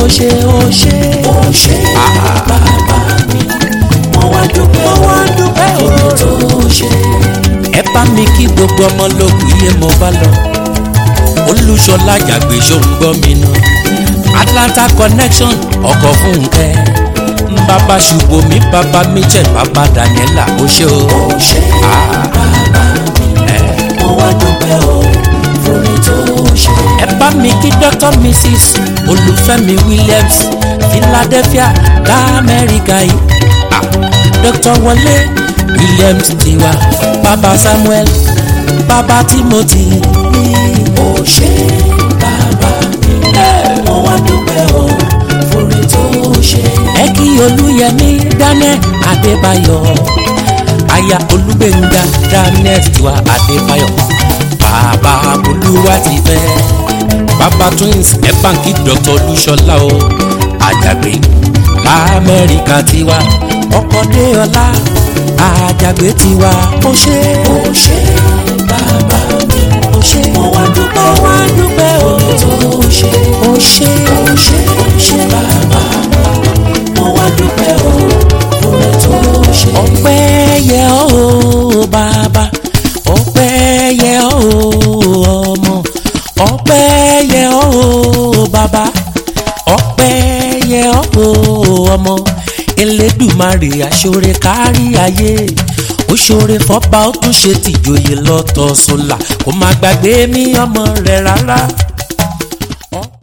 ṣe ó ṣe ó ṣe bàbá mi mo wá dúpẹ́ mo wá dúpẹ́ oore tó ooo. ṣe ẹ bá mi kí gbogbo ọmọ lókun iye mo bá lọ olùṣọlá jàgbé ṣòǹgbọ́ mi nù atlanta connection ọkọ̀ fúnkẹ́ bàbá ṣùgbọ́n mi bàbá michel bàbá daniela ó ṣe o. ó ṣe bàbá mi mo wá dúpẹ́ oore tó ṣe ẹ bá mi kí dr mrs olùfẹ́mi williams philadelphia lamẹ́ríkà yìí Ah, dr wọlé williams tiwa bàbá samuel bàbá timothy ó ṣe bàbá mi mo wá dúpẹ́ oore tó ṣe ẹ kí olúyẹmí daniel adébáyọ̀ aya olúgbénga daniel tiwa adébáyọ̀ bàbá olúwa ti fẹ́ bàbá twins ẹ báńkì dr olúṣọlá o àjàgbé lamẹ́ríkà tiwa ọkọ̀dé ọlá àjàgbé tiwa ó ṣe ó ṣe bàbá mi ó ṣe mo wá dúpẹ́ ó wá dúpẹ́ o oore tó ṣe ó ṣe ó ṣe ó ṣe bàbá mi mo wá dúpẹ́ oore tó ṣe ọpẹ́ yẹ ọ́ o bàbá ọpẹ́ yẹ ọ́ o ọmọ ọpẹ́ yẹ ọ́ o bàbá ọpẹ́ yẹ ọ́ o ọmọ elédùmarè aṣọre kárí ayé ó ṣoore fọba ó tún ṣe tìjòyè lọ́tọ̀ sólà kó má gbàgbé mi ọmọ rẹ̀ rárá